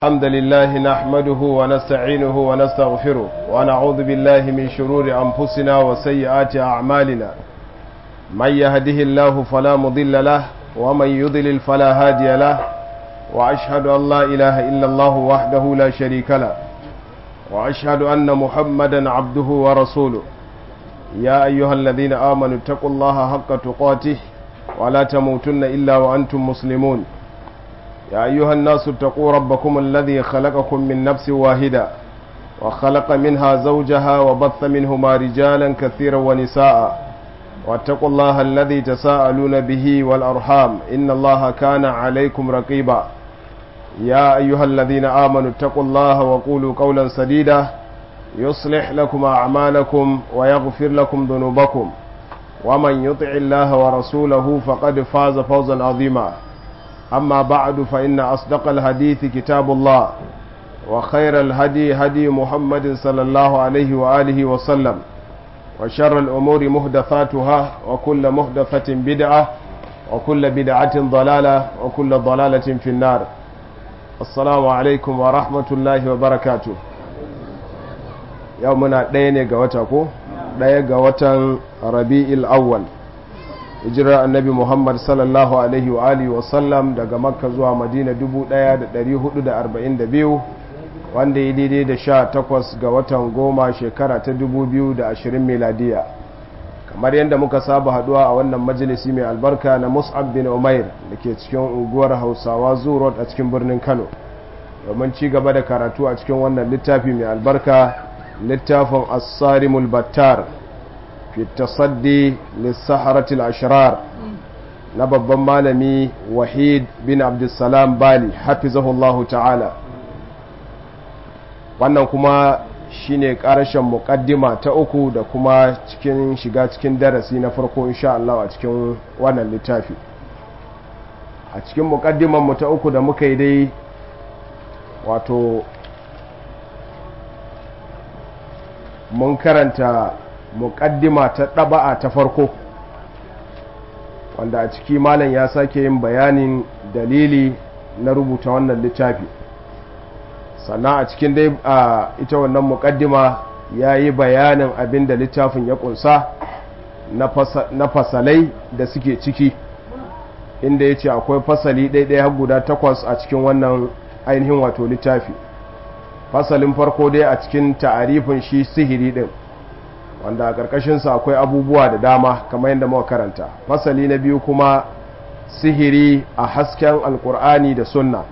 الحمد لله نحمده ونستعينه ونستغفره ونعوذ بالله من شرور أنفسنا وسيئات أعمالنا من يهده الله فلا مضل له ومن يضلل فلا هادي له وأشهد أن لا إله إلا الله وحده لا شريك له وأشهد أن محمدا عبده ورسوله يا أيها الذين آمنوا اتقوا الله حق تقاته ولا تموتن إلا وأنتم مسلمون يا أيها الناس اتقوا ربكم الذي خلقكم من نفس واحدة وخلق منها زوجها وبث منهما رجالا كثيرا ونساء واتقوا الله الذي تساءلون به والأرحام إن الله كان عليكم رقيبا يا أيها الذين آمنوا اتقوا الله وقولوا قولا سديدا يصلح لكم أعمالكم ويغفر لكم ذنوبكم ومن يطع الله ورسوله فقد فاز فوزا عظيما أما بعد فإن أصدق الحديث كتاب الله وخير الهدي هدي محمد صلى الله عليه وآله وسلم وشر الأمور مهدثاتها وكل مهدثة بدعة وكل بدعة ضلالة وكل ضلالة في النار السلام عليكم ورحمة الله وبركاته يومنا دين قوتكو دين قوتا ربيع الأول hijirar annabi muhammad sallallahu alaihi wa alihi wasallam daga makka zuwa madina 1442 wanda ya daidai da sha takwas ga watan goma shekara ta 2020 miladiya kamar yadda muka saba haduwa a wannan majalisi mai albarka na mus'ab bin umair da ke cikin unguwar hausawa zurot a cikin birnin kano domin ci gaba da karatu a cikin wannan littafi mai albarka littafin as-sarimul battar fi tasaddi lissaharatul ashrar na babban malami wahid bin abdulsalam bali hafizahullahu ta'ala wannan kuma shine karashen mukaddima ta uku da kuma cikin shiga cikin darasi na farko insha Allah a cikin wannan littafi a cikin mukaddiman mu ta uku da muka yi dai wato mun karanta muƙaddima ta ɗaba'a ta farko wanda a ciki malam ya sake yin bayanin dalili na rubuta wannan littafi sannan a cikin dai a ita wannan muƙaddima ya yi bayanin abin da littafin ya ƙunsa na fasalai da suke ciki inda ya ce akwai fasali ɗaiɗaya har guda takwas a cikin wannan ainihin wato littafi fasalin farko dai a cikin ta'arifin shi sihiri ɗin wanda a ƙarƙashinsa akwai abubuwa da dama kamar yadda muka karanta fasali na biyu kuma sihiri a hasken alƙur'ani da sunna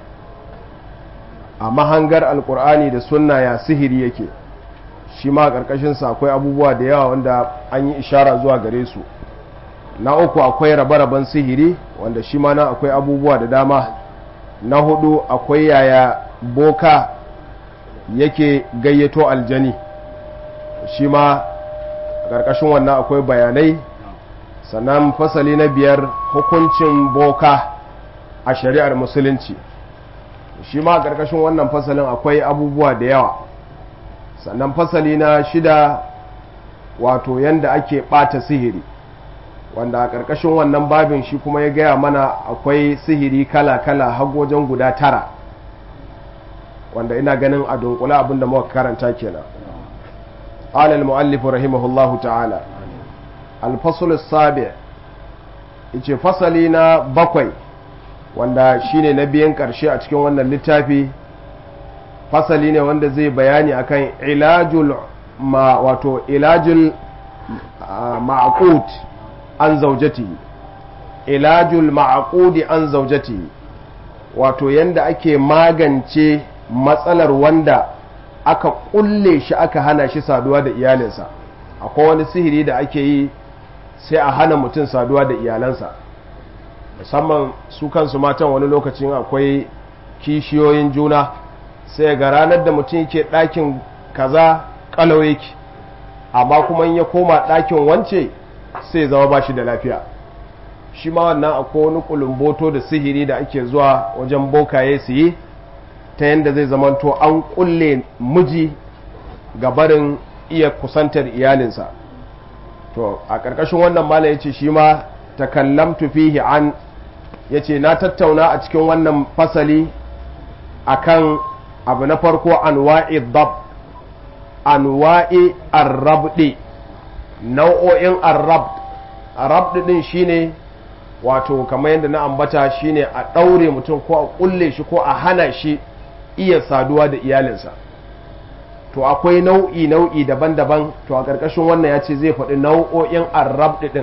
a mahangar alƙur'ani da sunna ya sihiri yake shi ma a ƙarƙashinsa akwai abubuwa da yawa wanda an yi ishara zuwa gare su na uku akwai rabe-raben sihiri wanda shi ma na akwai abubuwa da dama na hudu akwai yaya boka yake gayyato aljani shi ma ƙarƙashin wannan akwai bayanai sannan fasali na biyar hukuncin boka a shari'ar musulunci shi ma ƙarƙashin wannan fasalin akwai abubuwa da yawa sannan fasali na shida wato yanda ake ɓata sihiri wanda a ƙarƙashin wannan babin shi kuma ya gaya mana akwai sihiri kala-kala har wajen guda tara wanda ina ganin a dunkula abinda muka karanta kenan قال المؤلف رحمه الله تعالى الفصل السابع ice fasali na bakwai wanda shine na biyan karshe a cikin wannan littafi fasali ne wanda zai bayani akan ilajul ma wato ilajul ma'aqud an zaujatihi ilajul ma'aqudi an zaujatihi wato yanda ake magance matsalar wanda aka kulle shi aka hana shi saduwa da iyalinsa akwai wani sihiri da ake yi sai a hana mutum saduwa da iyalansa musamman su kansu matan wani lokacin akwai kishiyoyin juna sai ga ranar da mutum yake ɗakin kaza kalau yake amma kuma ya koma ɗakin wance sai zama ba shi da lafiya shi ma wannan akwai wani kulumboto da sihiri da ake zuwa wajen bokaye su yi ta yadda zai zamanto an kulle miji ga barin iya kusantar iyalinsa to a ƙarƙashin wannan mala ya ce shi ma takallamtu fihi an ya ce na tattauna a cikin wannan fasali akan abu na farko anwa'i dab anwa'i arrabdi nau'o'in arrab arrabdi din shine wato kamar yadda na ambata shine a ɗaure mutum ko a ƙulle shi ko a hana shi iya saduwa da iyalinsa to akwai nau'i nau'i daban-daban to a ƙarƙashin wannan ya ce zai faɗi nau'o'in arrabdi din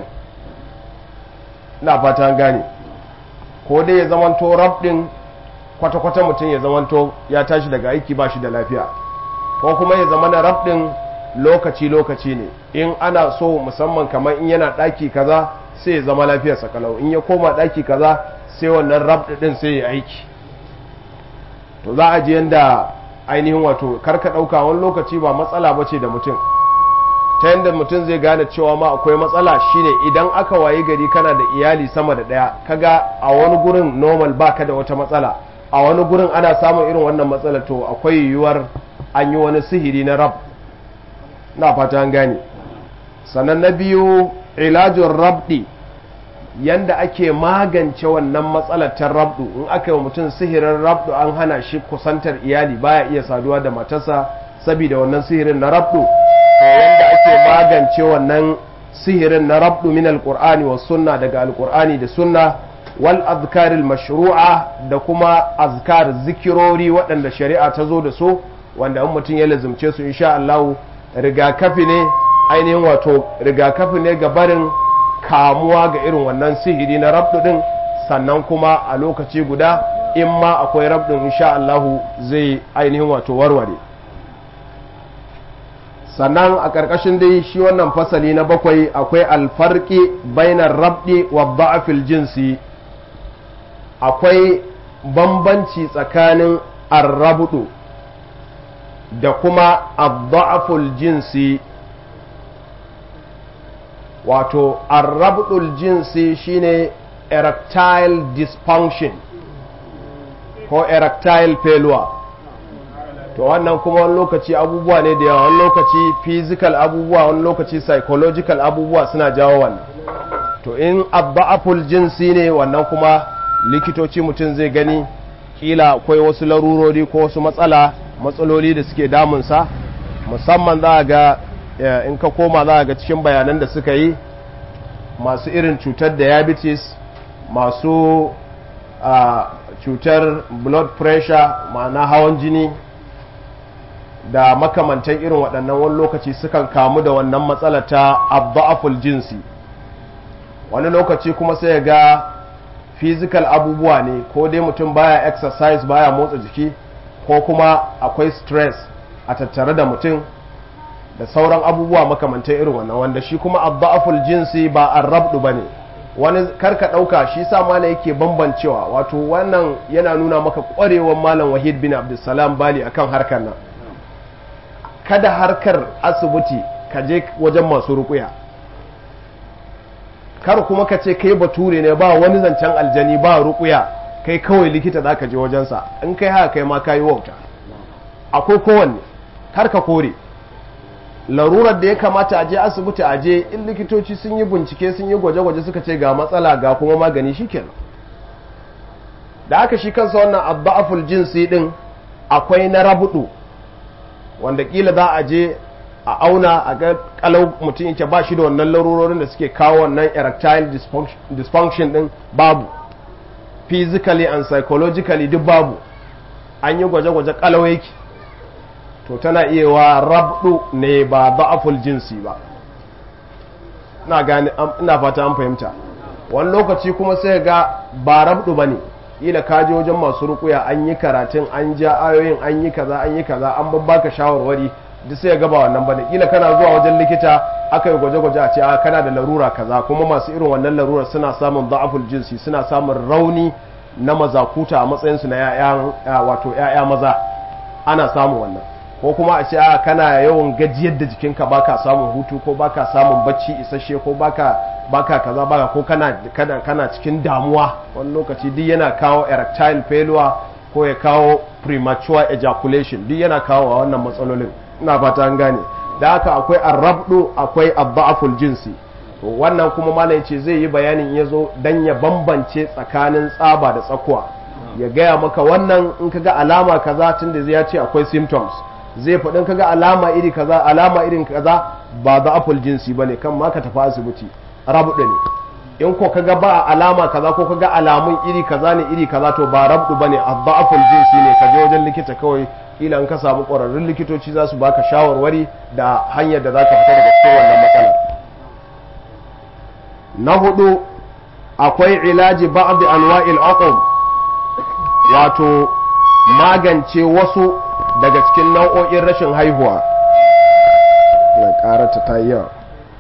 na fata gane ko dai ya zamanto rabdin kwata-kwata mutum ya zamanto ya tashi daga aiki ba shi da lafiya ko kuma ya zama na rabdin lokaci-lokaci ne in ana so musamman kamar in yana ɗaki kaza sai ya zama lafiyarsa kalau in ya koma ɗaki kaza sai wannan rabdin sai ya aiki to za a ji yadda ainihin wato karka ɗauka wani lokaci ba matsala ba ce da mutum ta yadda mutum zai gane cewa ma akwai matsala shine idan aka wayi gari kana da iyali sama da ɗaya kaga a wani gurin normal baka da wata matsala a wani gurin ana samun irin wannan matsala to akwai yiwuwar an yi wani sihiri na rab na fata an gane sannan na biyu ilajin rabdi yanda ake magance wannan matsalar ta rabdu in aka yi wa mutum sihirin rabdu an hana shi kusantar iyali baya iya saduwa da matarsa saboda wannan sihirin na rabdu to yanda ake magance wannan sihirin na rabdu min alqur'ani was sunna daga alqur'ani da sunna wal azkaril mashru'a da kuma azkar zikirori waɗanda shari'a ta zo da su wanda in mutum ya lazumce su insha Allah rigakafi ne ainihin wato rigakafi ne ga barin kamuwa ga irin wannan sihiri na rabdu din sannan kuma a lokaci guda in ma akwai rabdin insha Allah zai ainihin wato warware sannan a ƙarƙashin dai shi wannan fasali na bakwai akwai alfarki bainar rabdi wa da'afil jinsi akwai bambanci tsakanin arrabdu da kuma adda'aful jinsi wato arrabdul jinsi shine erectile dysfunction ko erectile failure to wannan kuma wani lokaci abubuwa ne da yawa wani lokaci physical abubuwa wani lokaci psychological abubuwa suna jawo wannan to in adda'aful jinsi ne wannan kuma likitoci mutum zai gani kila akwai wasu larurori ko wasu matsala matsaloli da suke damunsa musamman za a ga in ka koma za a ga cikin bayanan da suka yi masu irin cutar diabetes masu cutar blood pressure ma'ana hawan jini da makamantan irin waɗannan wani lokaci sukan kamu da wannan matsala ta abda'aful jinsi wani lokaci kuma sai ga physical abubuwa ne ko dai mutum baya exercise baya motsa jiki ko kuma akwai stress a tattare da mutum da sauran abubuwa makamantan irin wannan wanda shi kuma adda'aful jinsi ba arrabdu bane wani karka dauka shi sa malam yake bambancewa wato wannan yana nuna maka kwarewar malam wahid bin abdulsalam bali akan harkar nan kada harkar asibiti ka je wajen masu rukuya kar kuma ka ce kai bature ne ba wani zancen aljani ba rukuya kai kawai likita za ka je wajensa in kai haka kai ma kayi wauta akwai kowanne har ka kore larurar da ya kamata a je asibiti a je in likitoci sun yi bincike sun yi gwaje-gwaje suka ce ga matsala ga kuma magani shikenan da aka shi kansa wannan abba'aful jinsi din akwai na rabudu wanda kila za a je a auna a ga kalau mutum yake ba shi da wannan larurorin da suke kawo wannan erectile dysfunction din babu physically and psychologically duk babu an yi gwaje-gwaje kalau yake to tana iya wa rabdu ne ba da'aful jinsi ba ina gane ina fata an fahimta wani lokaci kuma sai ga ba rabdu bane kila ka je wajen masu rukuya an yi karatun an ja ayoyin an yi kaza an yi kaza an babbaka shawarwari duk sai ga ba wannan bane kila kana zuwa wajen likita aka yi gwaje-gwaje a ce a kana da larura kaza kuma masu irin wannan larura suna samun da'aful jinsi suna samun rauni na mazakuta a matsayinsu na ya'ya wato ya'ya maza ana samun wannan ko kuma a ce a kana yawan gajiyar da jikinka baka samun hutu ko baka samun bacci isasshe ko baka baka kaza baka ko kana kana, kana cikin damuwa wani lokaci duk yana kawo erectile failure ko ya kawo premature ejaculation duk yana kawo wannan matsalolin ina fata an gane da haka akwai arrabdu akwai adda'aful jinsi to wannan kuma malam ce zai yi bayanin ya zo dan ya bambance tsakanin tsaba da tsakuwa ya gaya maka wannan in kaga alama kaza tunda zai ya ce akwai symptoms zai faɗin kaga alama iri kaza alama irin kaza ba da apple jinsi bane kan ma ka tafi asibiti rabuɗe ne in ko kaga ba alama kaza ko kaga alamun iri kaza ne iri kaza to ba rabdu bane adda'aful jinsi ne ka je wajen likita kawai kila in ka samu ƙwararrun likitoci za su baka shawarwari da hanyar da za ka fita daga cikin wannan matsalar na hudu akwai ilaji ba'd anwa'il uqum wato magance wasu daga cikin nau'o'in rashin haihuwa na karata ta yi yawa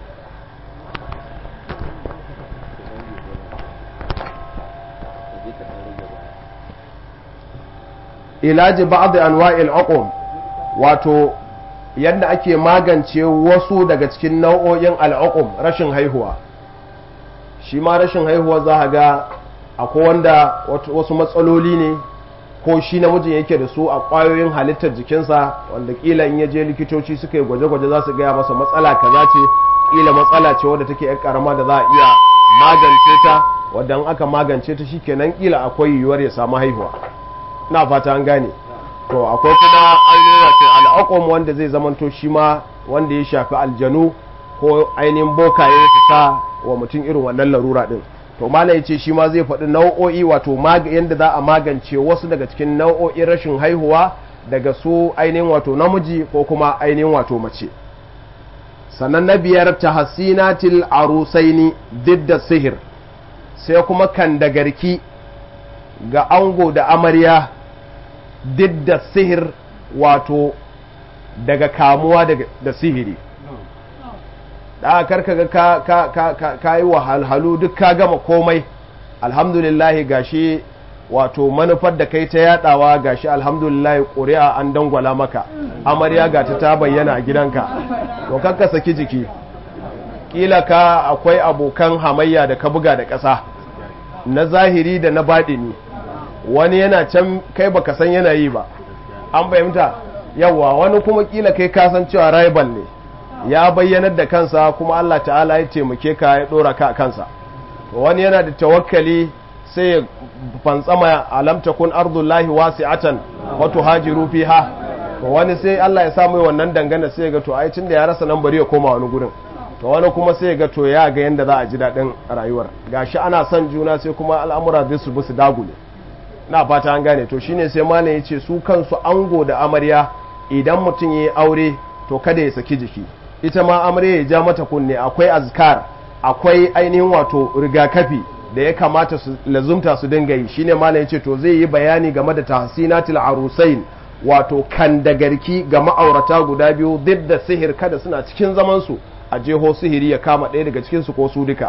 ilaji ba'd anwa'il uqum wato yadda ake magance wasu daga cikin nau'o'in al'uqum rashin haihuwa shi ma rashin haihuwa za ga akwai wanda wasu matsaloli ne ko shi namijin yake da su a ƙwayoyin halittar jikinsa wanda ƙila in ya je likitoci suka yi gwaje-gwaje za su gaya masa matsala kaza ce ƙila matsala ce wadda take yan karama da za a iya magance ta wadda in aka magance ta shi kenan ƙila akwai yiwuwar ya samu haihuwa na fata an gane to akwai kuma ainihin wato al'aƙom wanda zai zamanto shi ma wanda ya shafi aljanu ko ainihin bokaye su sa wa mutum irin wannan larura din to mala ya ce shi ma zai faɗi nau'o'i wato yadda za a magance wasu daga cikin nau'o'in rashin haihuwa daga su ainihin wato namiji ko kuma ainihin wato mace sannan na biyar ta hasinatil arusaini didda sihir sai kuma kandagarki ga ango da amarya didda sihir wato daga kamuwa da sihiri da karka ga ka ka ka ka ka yi wahalhalu duk ka gama komai alhamdulillahi gashi wato manufar da kai ta yadawa gashi alhamdulillahi ƙuri'a an dangwala maka amarya ga ta ta bayyana a gidanka to kakka saki jiki kila ka akwai abokan hamayya da ka buga da ƙasa na zahiri da na baɗini wani yana can kai baka san yana yi ba an fahimta yawa wani kuma kila kai kasan cewa rival ne ya bayyanar da kansa kuma Allah ta'ala ya taimake ka ya dora ka a kansa wani yana da tawakkali sai ya fantsama alam takun ardullahi wasi'atan wa tuhajiru fiha to wani sai Allah ya samu wannan dangana sai ya ga to ai tunda ya rasa nan bari ya koma wani gurin to wani kuma sai ya ga to ya ga yanda za a ji daɗin rayuwar gashi ana son juna sai kuma al'amura zai su su dagule na fata an gane to shine sai malam ya ce su kansu ango da amarya idan mutum ya yi aure to kada ya saki jiki ita ma amarya ya ja mata kunne akwai azkar akwai ainihin wato rigakafi da ya kamata su lazumta su dinga yi shine malam ya ce to zai yi bayani game da tahsinatul arusain wato kandagarki ga ma'aurata guda biyu duk da sihir kada suna cikin zaman su a jeho sihiri ya kama ɗaya daga cikin su ko su duka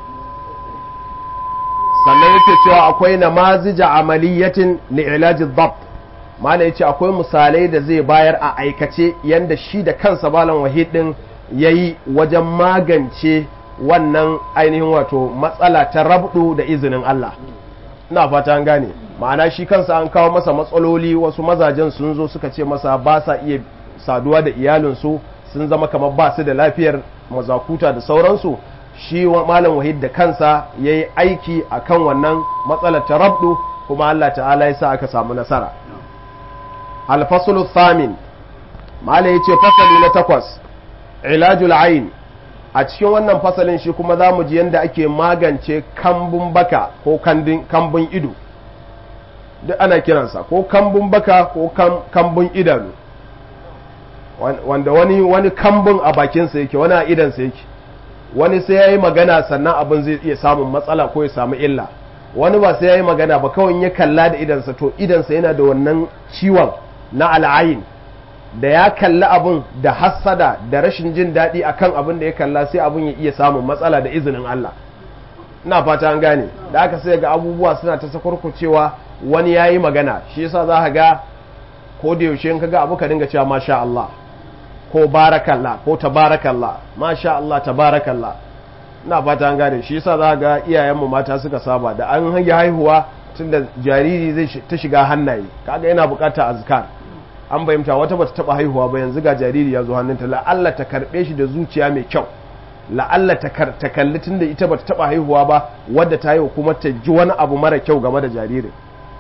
sannan yake cewa akwai namazija amaliyatin li'ilaji dhabt mala yace akwai misalai da zai bayar a aikace yanda shi da kansa malam wahid din yayi wajen magance wannan ainihin wato matsala ta rabdu da izinin Allah ina fata an gane ma'ana shi kansa an kawo masa matsaloli wasu mazajen sun zo suka ce masa ba sa iya saduwa da iyalinsu sun zama kamar ba su da lafiyar mazakuta da sauransu shi malam wahid da kansa ya yi aiki a kan wannan matsalar ta rabdu kuma Allah ta'ala ya sa aka samu nasara alfasulu thamin malam ya ce fasali na takwas ilajul ain a cikin wannan fasalin shi kuma za mu ji yadda ake magance kambun baka ko kambun ido duk ana kiransa ko kambun baka ko kambun idanu wanda wani wani kambun a bakinsa yake wani a idansa yake wani sai ya yi magana sannan abin zai iya samun matsala ko ya samu illa wani ba sai ya yi magana ba kawai ya kalla da idansa to idansa yana da wannan ciwon na al'ayin da ya kalli abin da hassada da rashin jin daɗi akan abin da ya kalla sai abin ya iya samun matsala da izinin Allah ina fata an gane da aka sai ga abubuwa suna ta sakwarkucewa wani ya yi magana shi yasa za ka ga ko da yaushe in ka ga abu ka dinga cewa masha Allah ko barakallah ko tabarakallah masha Allah tabarakallah ina fata an gane shi yasa za ga iyayenmu mata suka saba da an hangi haihuwa tunda jariri zai ta shiga hannaye kaga yana bukata azkar an bayyanta wata bata taba haihuwa ba yanzu ga jariri ya zo hannunta la'alla ta karbe shi da zuciya mai kyau la'alla ta kalli tunda ita bata taba haihuwa ba wadda ta haihu kuma ta ji wani abu mara kyau game da jaririn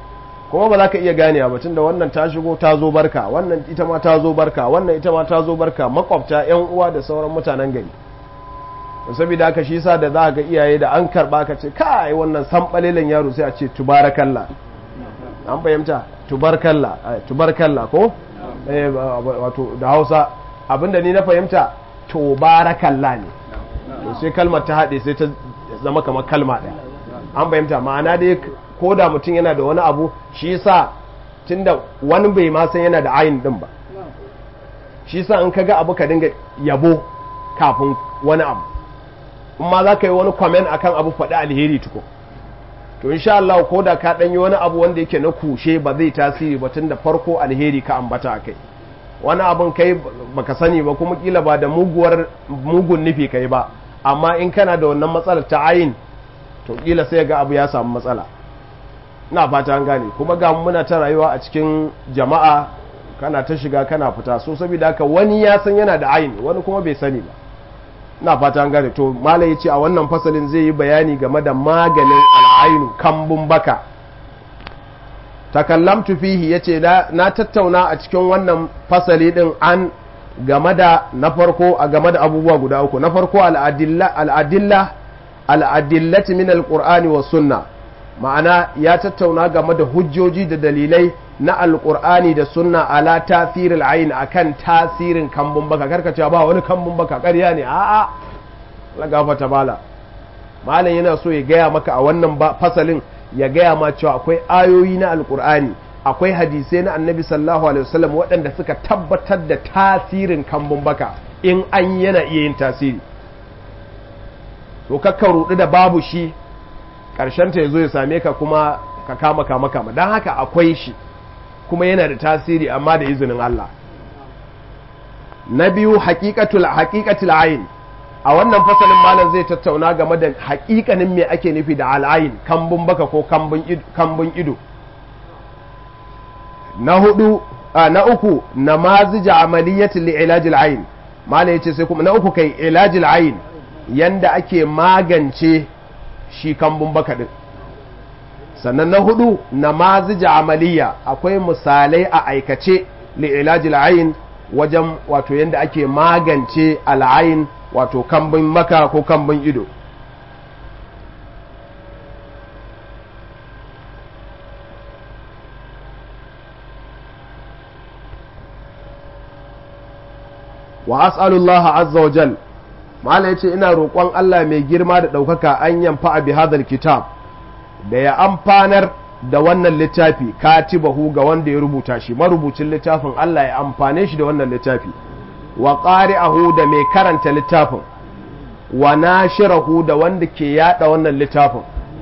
kuma ba za ka iya gane ba tunda wannan ta shigo ta zo barka wannan ita ma ta zo barka wannan ita ma ta zo barka makwabta yan uwa da sauran mutanen gari saboda haka shi sa da za ga iyaye da an karba ka ce kai wannan sanɓalelen yaro sai a ce tubarakallah an fahimta tubarkalla tubarkalla ko wato da hausa abinda ni na fahimta tubarakalla ne to sai kalmar ta haɗe sai ta zama kamar kalma ɗaya an fahimta ma'ana dai ko da mutum yana da wani abu shi sa tunda wani bai ma san yana da ayin din ba shi sa in ka ga abu ka dinga yabo kafin wani abu in ma za ka yi wani kwamen akan abu faɗi alheri tuko to insha Allah ko da ka ɗanyi wani abu wanda yake na kushe ba zai tasiri ba tun da farko alheri ka ambata a kai wani abin kai baka sani ba kuma kila ba da muguwar mugun nufi kai ba amma in kana da wannan matsalar ta ayin to kila sai ga abu ya samu matsala ina fata an gane kuma ga muna ta rayuwa a cikin jama'a kana ta shiga kana fita so saboda haka wani ya san yana da ayin wani kuma bai sani ba ina fata an gane to malai yace a wannan fasalin zai yi bayani game da maganin al'ainu kambun baka takallamtu fihi yace na tattauna a cikin wannan fasali din an game da na farko a game da abubuwa guda uku na farko al'adilla al'adilla al'adillati min alqur'ani was sunna ma'ana ya tattauna game da hujjoji da dalilai na alqur'ani da sunna ala tasiril ayn akan tasirin kambun baka karkace ba wani kambun baka ƙarya ne a'a la gafata bala malam yana so ya gaya maka a wannan fasalin ya gaya ma cewa akwai ayoyi na alkur'ani akwai hadisai na annabi sallallahu alaihi wasallam waɗanda suka tabbatar da tasirin kambun baka in an yana iya yin tasiri to kakka rudu da babu shi ƙarshen ta yazo ya same ka kuma ka kama kama kama don haka akwai shi kuma yana da tasiri amma da izinin Allah na biyu haƙiƙatul haƙiƙatul ayin a wannan fasalin malam zai tattauna game da haƙiƙanin me ake nufi da al'ayin kambun baka ko kambun ido na hudu na uku na mazija amaliyatin li ilajil ayin malam yace sai kuma na uku kai ilajil ayin yanda ake magance shi kambun baka din sannan na hudu na mazija amaliya akwai misalai a aikace li ilajil ayin wajen wato yanda ake magance al'ayin wato kambun maka ko kambun ido wa as'alullah azza wa jal mala yace ina roƙon Allah mai girma da ɗaukaka an yamfa bi hadal kitab da ya amfanar da wannan littafi katibahu ga wanda ya rubuta shi marubucin littafin Allah ya amfane shi da wannan littafi wa qari'ahu da mai karanta littafin wa nashirahu da wanda ke yada wannan littafin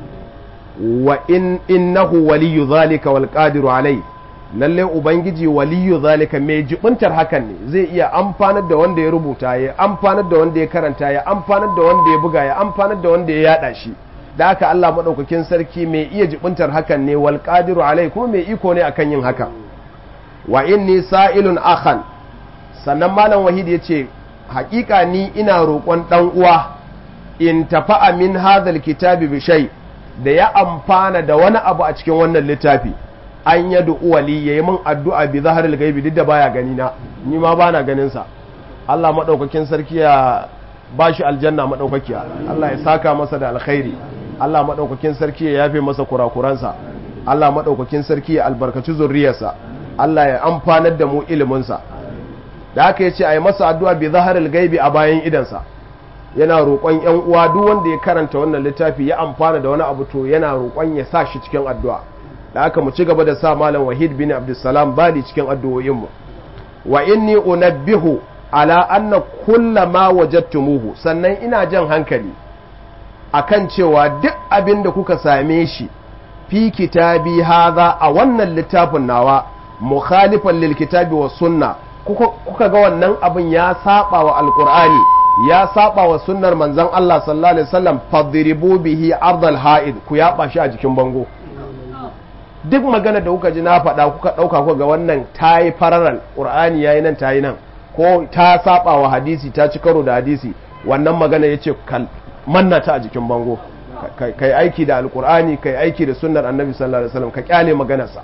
wa in innahu waliyyu zalika wal qadiru alai lalle ubangiji waliyyu zalika mai jibuntar hakan ne zai iya amfanar da wanda ya rubuta ya amfanar da wanda ya karanta ya amfanar da wanda ya buga ya amfanar da wanda ya yada shi da haka Allah madaukakin sarki mai iya jibuntar hakan ne wal qadiru alai kuma mai iko ne akan yin haka wa inni sa'ilun akhan sannan malam wahid yace hakika ni ina roƙon ɗan uwa in tafa'a min hadhal kitabi bi shay da ya amfana da wani abu a cikin wannan littafi an yadu wali yayi min addu'a bi zaharil gaibi duk da baya gani na ni ma bana ganin sa Allah madaukakin sarki ya bashi aljanna madaukakiya Allah ya saka masa da alkhairi Allah madaukakin sarki ya yafe masa kurakuransa Allah madaukakin sarki ya albarkaci zurriyarsa Allah ya amfanar da mu ilimin sa da haka ya ce a yi masa addu'a bi zaharil gaibi a bayan idansa yana roƙon ‘yan uwa duk wanda ya karanta wannan littafi ya amfana da wani abu to yana roƙon ya sa shi cikin addu'a da haka mu ci gaba da sa malam wahid bin abdulsalam bali cikin addu'o'inmu wa inni unabbihu ala anna kulla ma wajadtumuhu sannan ina jan hankali akan cewa duk abin da kuka same shi fi kitabi haza a wannan littafin nawa mukhalifan lil kitabi was sunna kuka ga wannan abin ya saba wa alkur'ani ya saba wa sunnar manzon Allah sallallahu alaihi wasallam fadribu bihi ardal ha'id ku yaba shi a jikin bango duk magana da kuka ji na faɗa kuka ɗauka kuka ga wannan tayi fararal qur'ani yayi nan tayi nan ko ta saba wa hadisi ta ci karo da hadisi wannan magana yace kal manna ta a jikin bango kai aiki da alkur'ani kai aiki da sunnar annabi sallallahu alaihi wasallam ka kyale maganarsa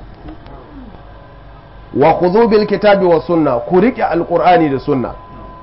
wa khudhu bil kitabi wa sunna ku rike alkur'ani da sunna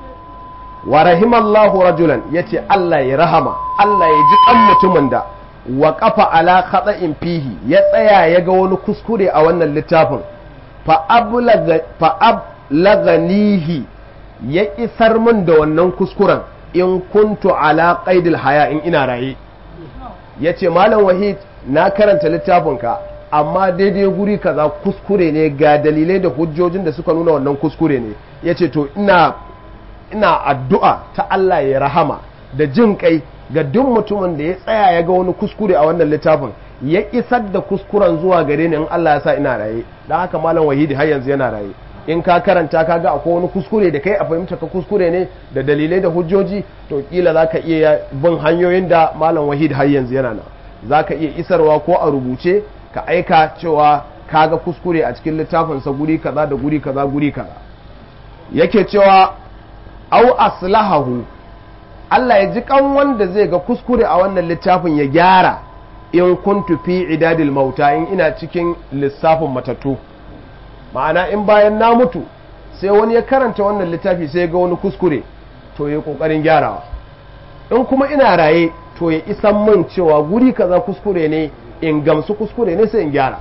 wa rahimallahu rajulan yace Allah ya rahama Allah ya ji kan mutumin da wa kafa ala khata'in fihi ya tsaya ya ga wani kuskure a wannan littafin fa ablaga fa ablaganihi ya isar min da wannan kuskuren in kuntu ala qaidil haya in ina raye yace malam wahid na karanta littafinka amma daidai guri kaza kuskure ne ga dalilai da hujjojin da suka nuna wannan kuskure ne yace to ina ina addu'a ta Allah ya rahama da jin kai ga duk mutumin da ya tsaya ya ga wani kuskure a wannan littafin ya isar da kuskuren zuwa gare ni in Allah ya sa ina raye dan haka malam wahidi har yanzu yana raye in ka karanta ka ga akwai wani kuskure da kai a fahimta ka kuskure ne da dalilai da hujjoji to kila za ka iya bin hanyoyin da malam wahid har yanzu yana nan za ka iya isarwa ko a rubuce ka aika cewa ka ga kuskure a cikin littafinsa guri kaza da guri kaza guri kaza yake cewa au aslahahu Allah ya ji kan wanda zai ga kuskure a wannan littafin ya gyara in kuntu fi idadil mauta in ina cikin lissafin matattu ma'ana in bayan na mutu sai wani ya karanta wannan littafi sai ga wani kuskure to ya kokarin gyarawa in kuma ina raye to ya isan min cewa guri kaza kuskure ne in gamsu kuskure ne sai in gyara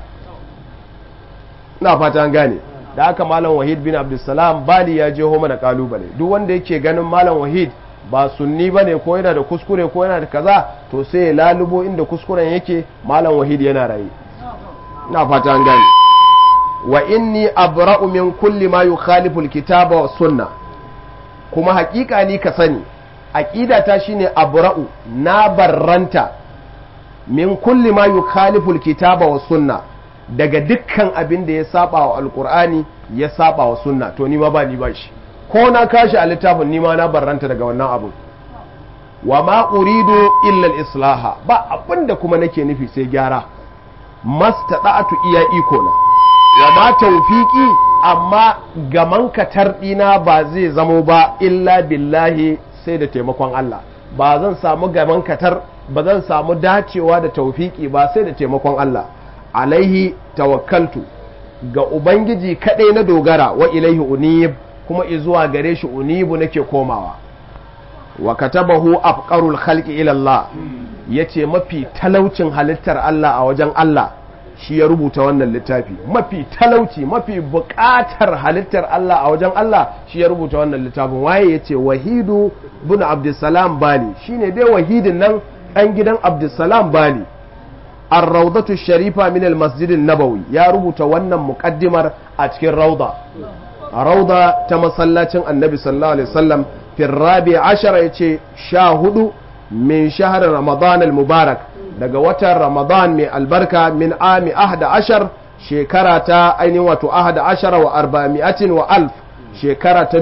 ina fata an gane da haka malam wahid bin abdulsalam bali ya je mana kalubale duk wanda yake ganin malam wahid ba sunni ba ne ko yana da kuskure ko yana da kaza to sai ya lalubo inda kuskuren yake malam wahid yana raye ina fata an gane wa inni abra'u min kulli ma yukhalifu alkitaba wa sunna kuma hakika ni ka sani aqida ta shine abra'u na barranta min kulli ma yukhalifu alkitaba wa sunna daga dukkan abin da ya saba wa alqur'ani ya saba wa sunna to ni ma ba ni ba shi ko na kashi a littafin ni ma na barranta daga wannan abu wa ma uridu illa al-islaha ba abinda kuma nake nufi sai gyara mastada'atu iya iko na wa ma tawfiki amma gaman katar ɗina ba zai zamo ba illa billahi sai da taimakon Allah ba zan samu gaman katar ba zan samu dacewa da taufiki ba sai da taimakon Allah alaihi tawakkaltu ga ubangiji kaɗai na dogara wa ilaihi unib kuma izuwa gare shi unibu nake komawa wa katabahu afqarul khalqi ila Allah yace mafi talaucin halittar Allah a wajen Allah shi ya rubuta wannan littafi mafi talauci mafi buƙatar halittar Allah a wajen Allah shi ya rubuta wannan littafin waye ya ce wahidu bin abdulsalam bali shine dai wahidin nan ɗan gidan abdulsalam bali ar-raudatu sharifa min al-masjid nabawi ya rubuta wannan muqaddimar a cikin rauda rauda ta masallacin annabi sallallahu alaihi wasallam fi rabi ashara yace sha hudu min shahr ramadan al-mubarak daga watan ramadan mai albarka min ami ahda ashar shekara ta ainihin wato ahda ashara wa arba'ami'atin wa alf shekara ta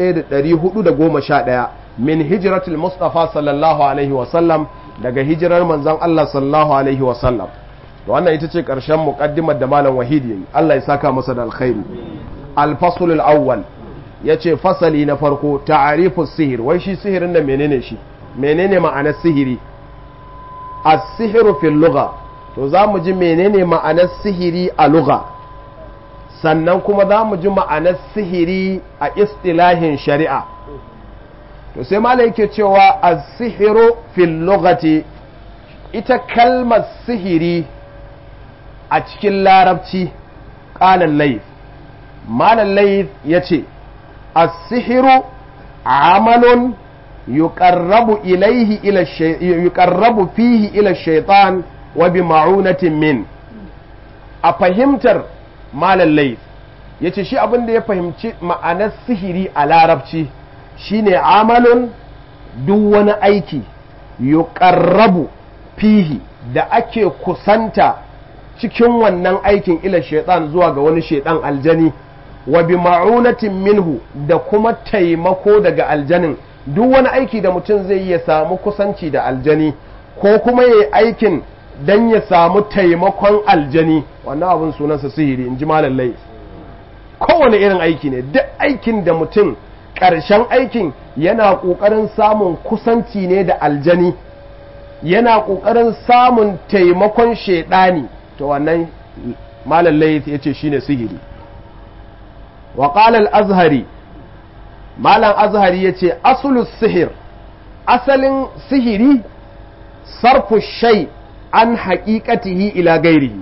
1411 min hijratul mustafa sallallahu alaihi wasallam daga hijirar manzon Allah sallallahu alaihi wasallam to wannan ita ce karshen muqaddimar da malam wahidi yayi Allah ya saka masa da alkhairi al-fasl al-awwal yace fasali na farko ta'arifu sihir wai shi sihirin da menene shi menene ma'anar sihiri as-sihiru fil lugha to za mu ji menene ma'anar sihiri a lugha sannan kuma za mu ji ma'anar sihiri a istilahin shari'a to sai malai yake cewa as-sihiru fil lughati ita kalmar sihiri a cikin larabci qalan layth malam layth yace as-sihiru amalun yuqarrabu ilaihi ila yuqarrabu fihi ila shaitan wa bi ma'unatin min a fahimtar malam layth yace shi abin da ya fahimci ma'anar sihiri a larabci shine amalun duk wani aiki yuqarrabu fihi da ake kusanta cikin wannan aikin ila shaitan zuwa ga wani shaitan aljani wa bi ma'unatin minhu da kuma taimako daga aljanin duk wani aiki da mutum zai ya samu kusanci da aljani ko kuma ya yi aikin don ya samu taimakon aljani wannan abin sunansa sihiri in ji malallai kowane irin aiki ne duk aikin da mutum ƙarshen aikin yana ƙoƙarin samun kusanci ne da aljani yana ƙoƙarin samun taimakon shaidani to wannan malam layth yace shine sihiri wa qala al-azhari malam azhari yace aslu sihir asalin sihiri sarfu shay an haqiqatihi ila gairihi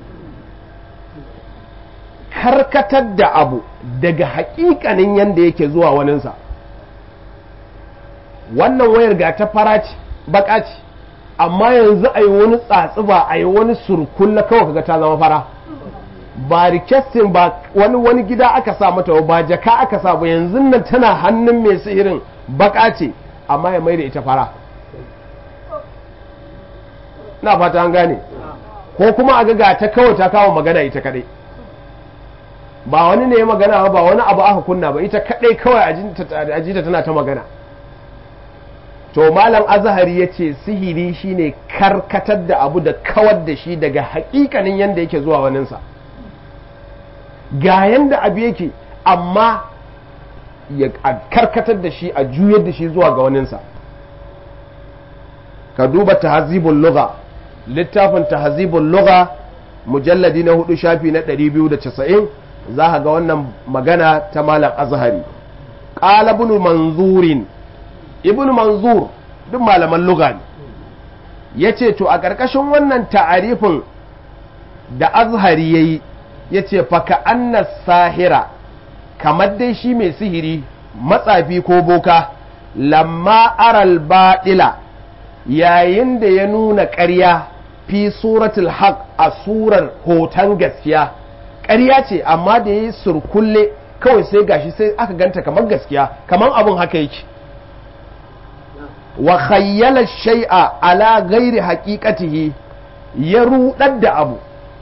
karkatar da abu daga haƙiƙanin yanda yake zuwa waninsa wannan wayar ga ta fara ce baka ce amma yanzu a yi wani tsatsuba a yi wani surkulla kawai kaga ta zama fara ba rikestin ba wani wani gida aka sa mata ba jaka aka sa ba yanzu nan tana hannun mai sihirin baka ce amma ya mai da ita fara na fata an gane ko kuma a ga ta kawai ta kawo magana ita kadai ba wani ne ya magana ba wani abu aka kunna ba ita kadai kawai ajita tana ta magana to malam azhari ya ce sihiri shine karkatar da abu da kawar da shi daga hakikanin yadda yake zuwa waninsa ga yadda abu yake amma ya karkatar da shi a juyar da shi zuwa ga waninsa ka duba tahazibul lugha littafin tahazibul lugha mujalladi na hudu shafi na 290 za ka ga wannan magana ta malam azhari qala ibn manzurin ibn manzur duk malaman lugha ne ya ce to a ƙarƙashin wannan ta'arifin da azhari ya yi ya ce faka annas sahira kamar dai shi mai sihiri matsafi ko boka lamma aral baɗila yayin da ya nuna ƙarya fi suratul haq a surar hoton gaskiya ƙarya ce amma da ya yi surkulle kawai sai gashi sai aka ganta kamar gaskiya kamar abin haka yake wa khayyala shay'a ala ghairi haqiqatihi ya rudar da abu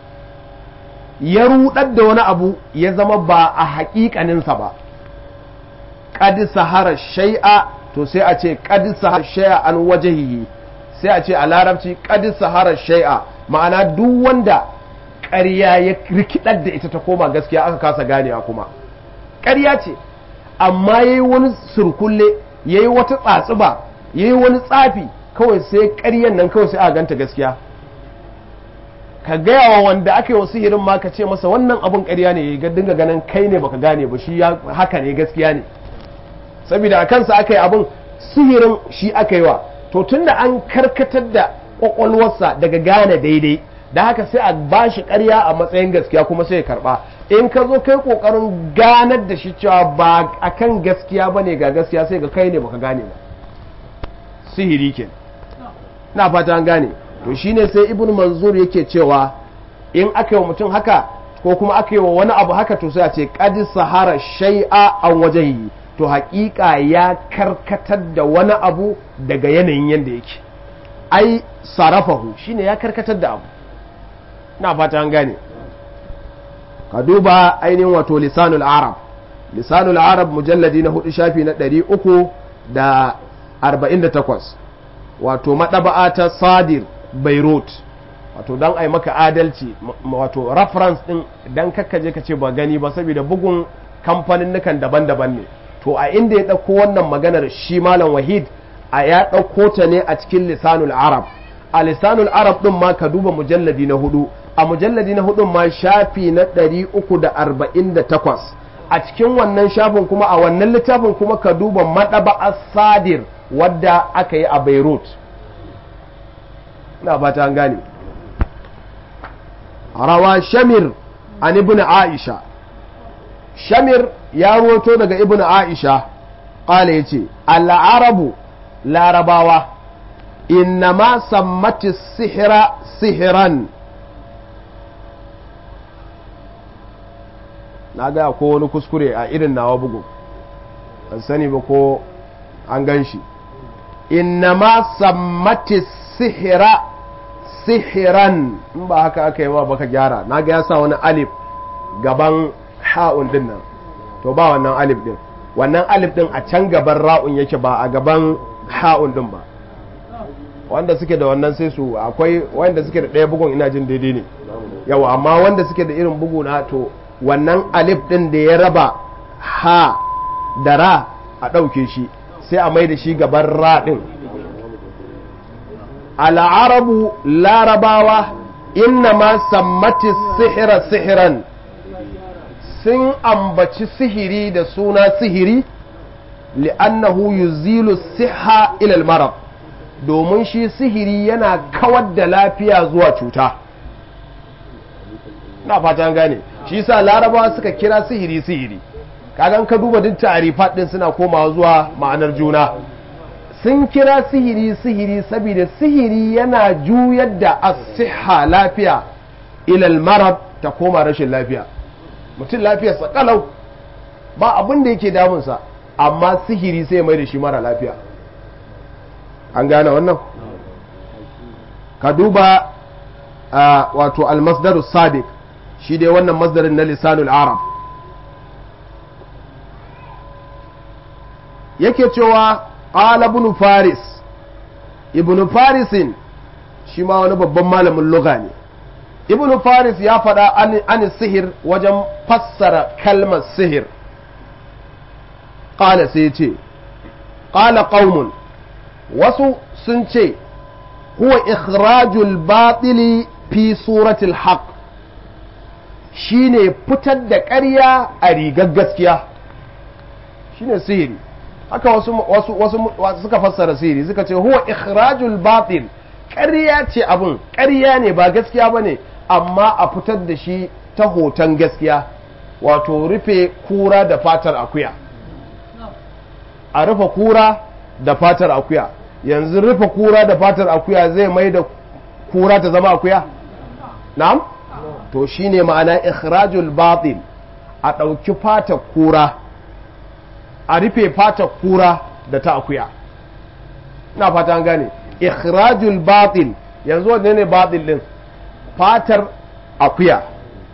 ya rudar da wani abu ya zama ba a haƙiƙaninsa ba qad sahara shay'a to sai a ce qad sahara shay'a an wajhihi sai a ce a larabci qad sahara shay'a ma'ana duk wanda ƙarya ya rikidar da ita ta koma gaskiya aka kasa ganewa kuma ƙarya ce amma yayi wani surkulle yayi wata tsatsuba ya yi wani tsafi kawai sai ƙaryan nan kawai sai a ganta gaskiya ka gaya wa wanda aka yi wa sihirin ma ka ce masa wannan abin ƙarya ne ya dinga ganin kai ne baka gane ba shi haka ne gaskiya ne saboda a kansa aka yi abin sihirin shi aka yi wa to tunda an karkatar da ƙwaƙwalwarsa daga gane daidai da haka sai a ba shi ƙarya a matsayin gaskiya kuma sai ya karɓa in ka zo kai ƙoƙarin ganar da shi cewa ba akan gaskiya ba ne ga gaskiya sai ga kai ne baka gane ba sihiri ke na fata an gane to shine sai ibn manzur yake cewa in aka yi wa mutum haka ko kuma aka yi wa wani abu haka to sai a ce qad sahara shay'a an wajhihi to haƙiƙa ya karkatar da wani abu daga yanayin yanda yake ai sarafahu shine ya karkatar da abu na fata an gane ka duba ainihin wato lisanul arab lisanul arab mujalladi na hudu shafi na ɗari uku da 48 wato maɗaba'a ta sadir beirut wato don a yi maka adalci wato reference ɗin don kakkaje ka ce ba gani ba saboda bugun kamfanin daban-daban ne to a inda ya ɗauko wannan maganar shi malam wahid a ya ɗauko ta ne a cikin lisanul arab a lisanul arab ɗin ma ka duba mujalladi na hudu a mujalladi na hudun ma shafi na 348 a cikin wannan shafin kuma a wannan littafin kuma ka duba maɗaba'a sadir wadda aka yi a beirut na fata an gane rawa shamir an ibn aisha shamir ya roto daga ibn aisha ƙala ya ce al'arabu larabawa innama sammati sihira sihiran na ga ko wani kuskure a irin nawa bugu an sani ba ko an gan shi innama sammati sihira sihiran in ba haka aka yi ma baka gyara na ga ya sa wani alif gaban ha'un din nan to ba wannan alif din wannan alif din a can gaban ra'un yake ba a gaban ha'un din ba wanda suke da wannan sai su akwai wanda suke da ɗaya bugun ina jin daidai ne yawa amma wanda suke da irin bugu na to wannan alif din da ya raba ha da ra a ɗauke shi sai a mai da shi gaban ra din al'arabu larabawa inna ma sammati sihira sihiran sun ambaci sihiri da suna sihiri li'annahu yuzilu siha ilal marab domin shi sihiri yana kawar da lafiya zuwa cuta na fata gane shi sa larabawa suka kira sihiri sihiri kagan ka duba duk ta'arifat din suna komawa zuwa ma'anar juna sun kira sihiri sihiri saboda sihiri yana juyar da asiha lafiya ilal marab ta koma rashin lafiya mutum lafiyarsa kalau ba abin da yake damunsa amma sihiri sai mai da shi mara lafiya an gane wannan ka duba wato almasdarus sadiq shi dai wannan masdarin na lisanul arab yake cewa qala ibn faris ibn farisin shi ma wani babban malamin lugha ne ibn faris ya faɗa an sihir wajen fassara kalmar sihir qala sai ce qala qaumun wasu sun ce huwa ikhrajul batili fi suratul haqq shine fitar da ƙarya a rigar gaskiya shine sihiri haka wasu wasu wasu suka fassara sihiri suka ce huwa ikhrajul batil ƙarya ce abun ƙarya ne ba gaskiya bane amma a fitar da shi ta hoton gaskiya wato rufe kura da fatar akuya a rufe kura da fatar akuya yanzu rufe kura da fatar akuya zai mai da kura ta zama akuya na'am to shine ma'ana ikhrajul batil a ɗauki fatar kura a rufe fatar kura da ta akuya ina fata an gane ikhrajul batil yanzu wanne ne batil din fatar akuya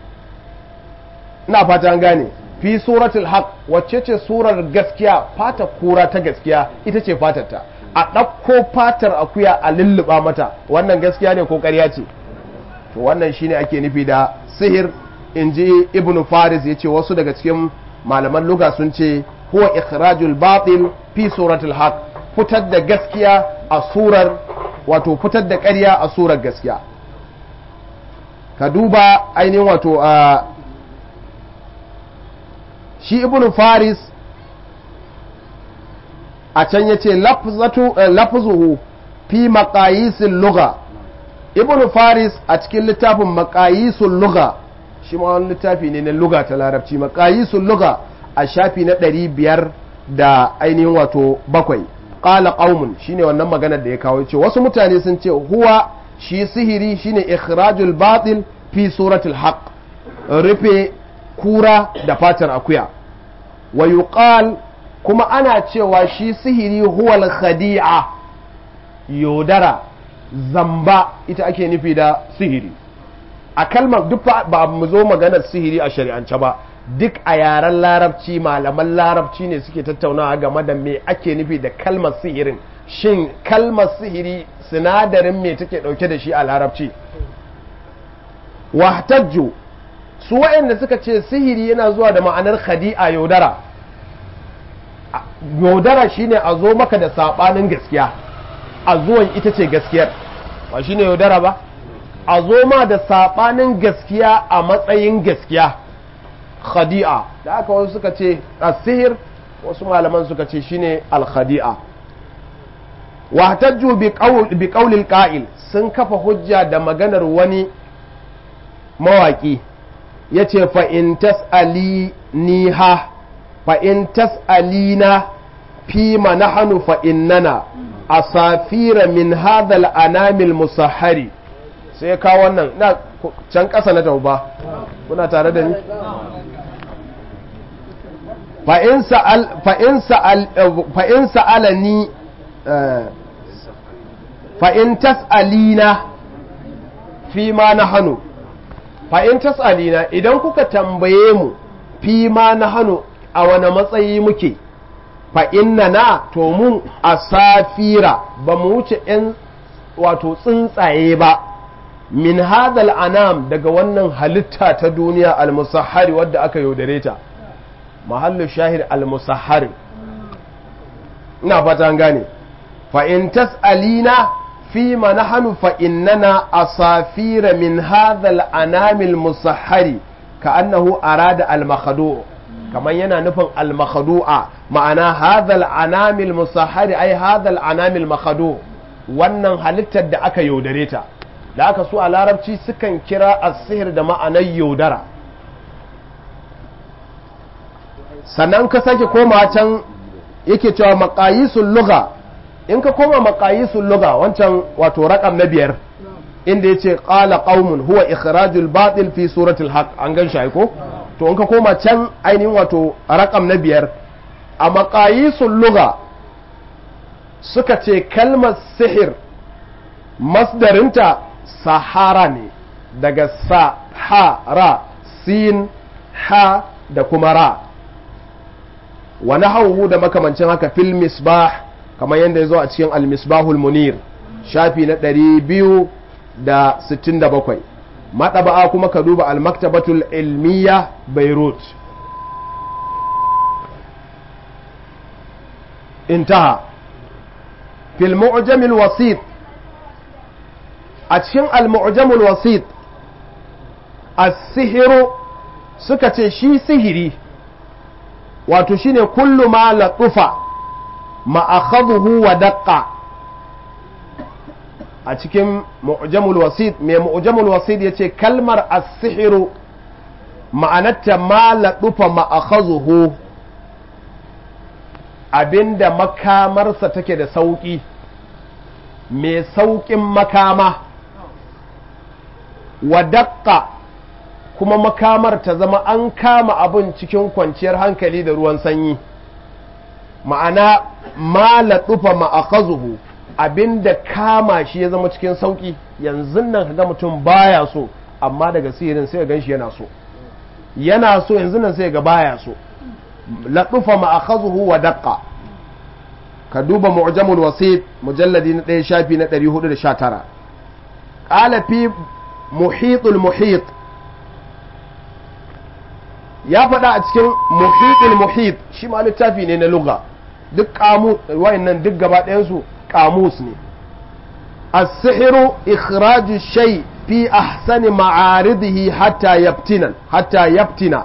ina fata an gane fi suratul haq wacce ce surar gaskiya fatar kura ta gaskiya ita ce fatarta a ɗauko fatar akuya a lulluɓa mata wannan gaskiya ne ko ƙarya ce to wannan shine ake nufi da sihir in ji ibn faris ya ce wasu daga cikin malaman luga sun ce huwa ikhrajul batil fi suratul haq fitar da gaskiya a surar wato fitar da ƙarya a surar gaskiya ka duba ainihin wato a shi ibn faris a can ya ce lafzuhu fi maqayisil lugha ibn faris a cikin littafin maqayisul lugha shi ma wani littafi ne na lugha ta larabci maqayisul lugha a shafi na ɗari biyar da ainihin wato bakwai qala qaumun shine wannan maganar da ya kawo ce wasu mutane sun ce huwa shi sihiri shine ikhrajul batil fi suratul haqq rufe kura da fatar akuya wa yuqal kuma ana cewa shi sihiri huwal khadi'a yodara zamba ita ake nufi da sihiri a kalmar duk ba mu zo maganar sihiri a shari'ance ba duk a yaren larabci malaman larabci ne suke tattaunawa game da me ake nufi da kalmar sihirin shin kalmar sihiri sinadarin me take dauke da shi a larabci wahtajju su waɗanda suka ce sihiri yana zuwa da ma'anar khadi'a yaudara yaudara shine a zo maka da sabanin gaskiya a zuwan ita ce gaskiyar ba shine yaudara ba a zo ma da sabanin gaskiya a matsayin gaskiya khadi'a da aka wasu suka ce asihir wasu malaman suka ce shine al-khadi'a wahtajju bi qawlil qa'il sun kafa hujja da maganar wani mawaki yace fa in tas'ali niha fa in tas'alina fi ma nahnu fa innana asafira min hadha al-anamil musahhari sai ka wannan na can ƙasa na tauba kuna tare da ni fa'in sa'alani fa'in tas'alina fi ma na hannu fa'in tas'alina idan kuka tambaye mu fi ma na hannu a wane matsayi muke fa'in na na to mun a safira ba mu wuce ‘yan wato tsuntsaye ba min hadal anam daga wannan halitta ta duniya al-musahhari wadda aka yaudare ta mahallu shahid al-musahhari ina fata an gane fa in tas'alina فيما نحن فإننا أصافير من هذا الأنام المسحر كأنه أراد المخدوع كما ينا نفن المخدوع معنى هذا الأنام المسحر أي هذا الأنام المخدوع wannan halittar da aka yaudare ta da aka so a larabci sukan kira asihir da ma'anar yaudara sannan ka sake koma can yake cewa maqayisul lugha in ka koma maqayisul lugha wancan wato raqam na biyar inda yace qala qaumun huwa ikhrajul batil fi suratul haqq an gan shi ko to in ka koma can ainihin wato raqam na biyar a maqayisul lugha suka ce kalmar sihir masdarinta sahara ne daga sahara sin ha da kuma ra wani hauhu da makamancin haka fil misbah kamar yadda ya zo a cikin al-misbahul munir shafi na 267 maɗaba'a kuma ka duba al-maktabatul ilmiya beirut intaha fil mu'jamil wasit a cikin al-mu'jamul wasit as-sihiru suka ce shi sihiri wato shine kullu ma latufa ma'akhadhuhu wa daqqa a cikin mu'jamul wasit mai mu'jamul wasit yace kalmar as-sihru ma'anarta ma latufa ma'akhadhuhu abinda makamarsa take da sauki mai saukin makama wa daqqa kuma makamar ta zama an kama abin cikin kwanciyar hankali da ruwan sanyi ma'ana ma laɗufa ma'akazuhu abinda kama shi ya zama cikin sauƙi yanzu nan ga mutum baya so amma daga sihirin sai gan shi yana so yana so yanzu nan sai ga baya so laɗufa ma'akazuhu wa daƙa ka duba mu'jamul wasit mujalladi na ɗaya shafi na 419 ƙala fi muhitul muhit ya faɗa a cikin muhitul muhit shi ma littafi ne na lugha duk kamu wayannan duk gaba ɗayansu kamus ne as-sihru ikhraju shay fi ahsani ma'aridihi hatta yabtina hatta yabtina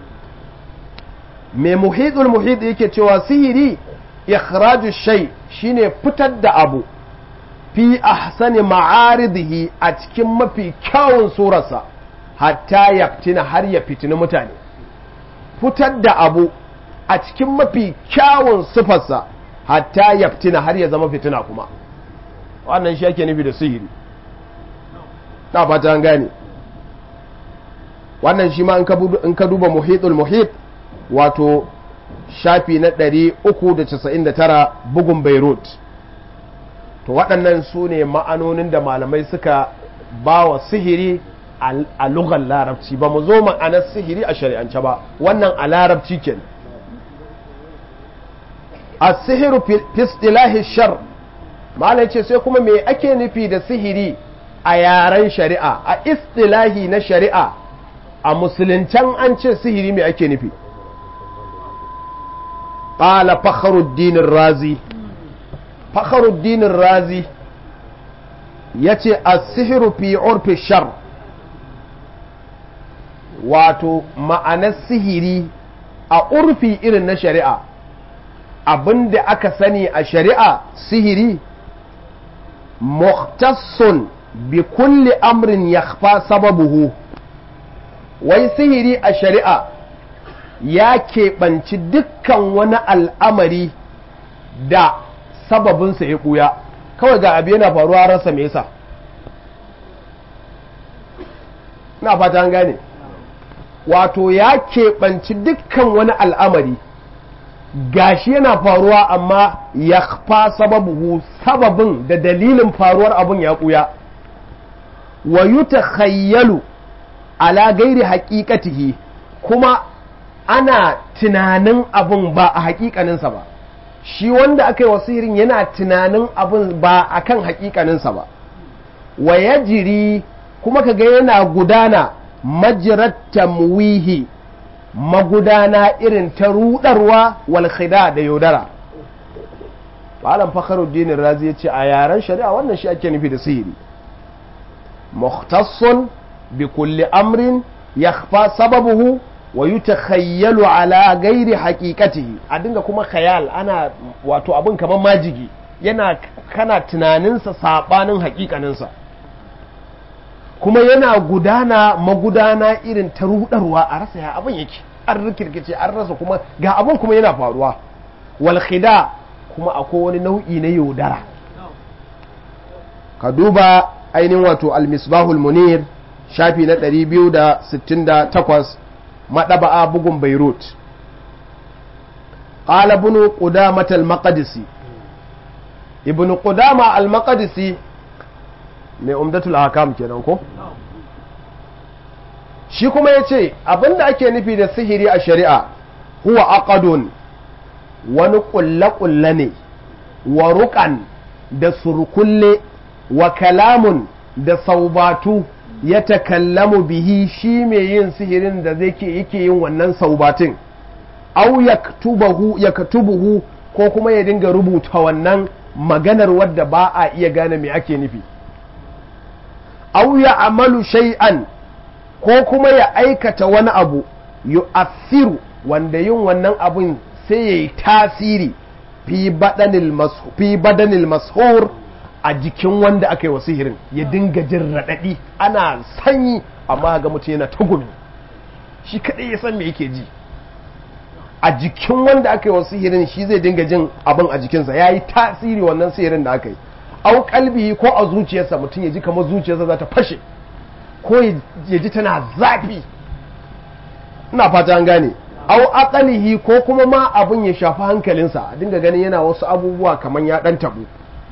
mai muhitul muhit yake cewa sihiri ikhraju shay shine fitar da abu fi ahsani ma'aridihi a cikin mafi kyawun surarsa hatta yabtina har ya fitini mutane fitar da abu a cikin mafi kyawun sifarsa hatta ya fitina har ya zama fitina kuma wannan shi ake nufi da sihiri na fata an gane wannan shi ma in ka duba muhitul muhit wato shafi na 399 bugun beirut to waɗannan su ne ma'anonin da malamai suka ba wa sihiri a lugar larabci ba mu zo ma'anar sihiri a shari'ance ba wannan a larabci ke a sihiru fistilahi shar malai ce sai kuma me ake nufi da sihiri a yaren shari'a a istilahi na shari'a a musuluncan an ce sihiri me ake nufi ƙala fakharuddinin razi fakharuddinin razi ya ce a sihiru fi urfi shar wato ma'anar sihiri a urfi irin na shari'a abinda aka sani a shari'a sihiri muhtassun bi kulli amrin yakhfa sababuhu wai sihiri a shari'a ya keɓanci dukkan wani al'amari da sababinsa ya ɓuya kawai ga abu yana faruwa rasa me yasa na fata an gane wato ya keɓanci dukkan wani al'amari gashi yana faruwa amma ya fa sababu sababin da dalilin faruwar abin ya ɓuya wa yuta khayyalu ala gairi haƙiƙatihi kuma ana tunanin abin ba a haƙiƙaninsa ba shi wanda aka yi wasirin yana tunanin abin ba a kan haƙiƙaninsa ba wa ya jiri kuma kaga yana gudana majirat tamwihi magudana irin ta rudarwa wal khida da yaudara malam fakhruddin razi ya ce a yaren shari'a wannan shi ake nufi da sihiri mukhtassun bi kulli amrin yakhfa sababuhu wa yutakhayyalu ala ghairi haqiqatihi a dinga kuma khayal ana wato abin kamar majigi yana kana tunaninsa sabanin haƙiƙaninsa kuma yana gudana magudana irin ta rudarwa a rasa ya abin yake an rikirkice an rasa kuma ga abin kuma yana faruwa wal khida kuma akwai wani nau'i na yaudara ka duba ainihin wato al-misbahul munir shafi na 268 madaba'a bugun beirut qala ibn qudamah al-maqdisi ibn qudama al-maqdisi mai umdatul hakam kenan ko shi kuma yace abinda ake nufi da sihiri a shari'a huwa aqadun wani kulle-kulle ne wa ruƙan da surkulle wa kalamun da saubatu ya takallamu bihi shi mai yin sihirin da zai ke yake yin wannan saubatin au ya katubuhu ko kuma ya dinga rubuta wannan maganar wadda ba a iya gane me ake nufi au ya amalu shay'an ko kuma ya aikata wani abu yu'athiru wanda yin wannan abun sai ya yi tasiri fi badanil mashur a jikin wanda aka yi wa sihirin ya dinga jin raɗaɗi ana sanyi amma ga mutum yana tagumi shi kaɗai ya san me yake ji a jikin wanda aka yi wa sihirin shi zai dinga jin abin a jikinsa ya yi tasiri wannan sihirin da aka yi au kalbi ko a zuciyarsa mutum ya ji kamar zuciyarsa za ta fashe ko ya ji tana zafi ina fata an gane au aqalihi ko kuma ma abin ya shafi hankalinsa a dinga ganin yana wasu abubuwa kamar ya dan tabu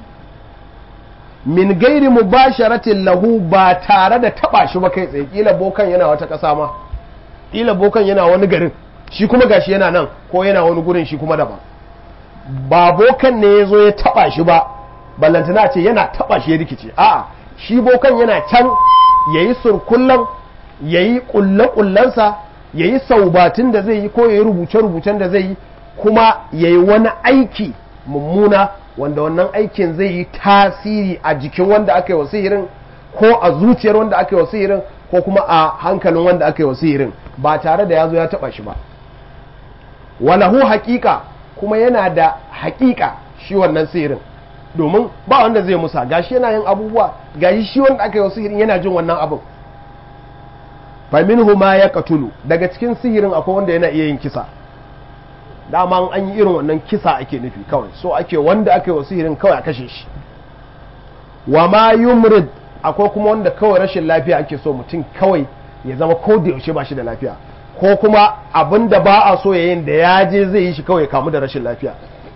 min gairi mubasharatin lahu ba tare da taba shi ba kai tsaye kila bokan yana wata kasa ma kila bokan yana wani garin shi kuma gashi yana nan ko yana wani gurin shi kuma daban ba bokan ne ya zo ya taba shi ba ballantana ce yana taba shi ya rikice a'a shi bokan yana can yayi surkullan yayi kulle-kullensa ya yi saubatin da zai yi ko ya yi rubuce-rubucen da zai yi kuma ya yi wani aiki mummuna wanda wannan aikin zai yi tasiri a jikin wanda aka yi wa sihirin ko a zuciyar wanda aka yi wa sihirin ko kuma a hankalin wanda aka yi wa sihirin ba tare da ya zo ya taba shi ba walahu haƙiƙa kuma yana da haƙiƙa shi wannan sihirin domin ba wanda zai musa gashi yana yin abubuwa gashi shi wanda aka yi wa sihirin yana jin wannan abin faminhu ma ya katulu daga cikin sihirin akwai wanda yana iya yin kisa dama an yi irin wannan kisa ake nufi kawai so ake wanda aka yi wa sihirin kawai a kashe shi wa ma yumrid akwai kuma wanda kawai rashin lafiya ake so mutum kawai ya zama ko da yaushe ba shi da lafiya ko kuma abin da ba a so yayin da ya je zai yi shi kawai ya kamu da rashin lafiya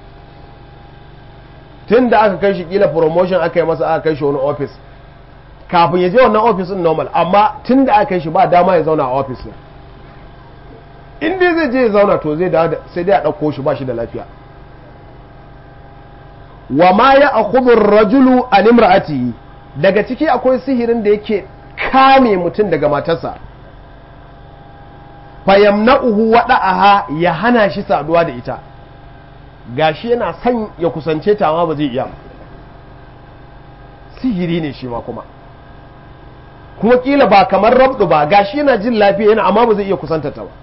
tun da aka kai shi kila promotion aka yi masa aka kai shi wani office kafin ya je wannan ofis din normal amma tun da aka yi shi ba dama ya zauna a ofis din in dai zai je ya zauna to zai dawo sai dai a ɗauko shi ba shi da lafiya wa ma ya akhudhu rajulu an imra'atihi daga ciki akwai sihirin da yake kame mutum daga matarsa fayamna'uhu wada'aha ya hana shi saduwa da ita gashi yana son ya kusance ta amma ba zai iya sihiri ne shi ma kuma kuma kila ba kamar rabdu ba gashi yana jin lafiya yana amma ba zai iya kusanta ta ba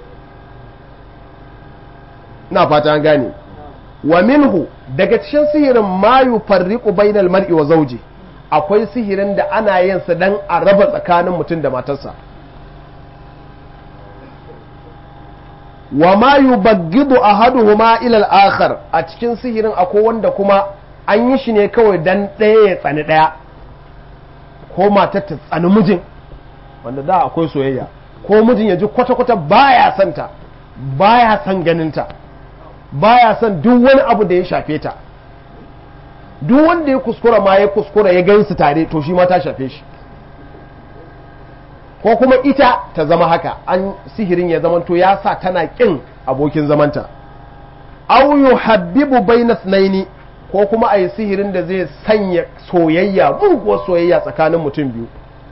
na fata an gane wa minhu daga cikin sihirin ma yufarriqu bainal mar'i wa zawji akwai sihirin da ana yin sa dan a raba tsakanin mutum da matarsa wa ma yubaggidu ahaduhuma ila al-akhar a cikin sihirin akwai wanda kuma an yi shi ne kawai dan ɗaya ya tsani ɗaya ko matar ta tsani mijin wanda da akwai soyayya ko mijin ya ji kwata-kwata baya son ta baya son ganinta baya son duk wani abu da ya shafe ta duk wanda ya kuskura ma ya kuskura ya gansu tare to shi ma ta shafe shi ko kuma ita ta zama haka an sihirin ya zamanto ya sa tana kin abokin zamanta au yuhabbibu bayna naini ko kuma a yi sihirin da zai sanya soyayya muguwar soyayya tsakanin mutum biyu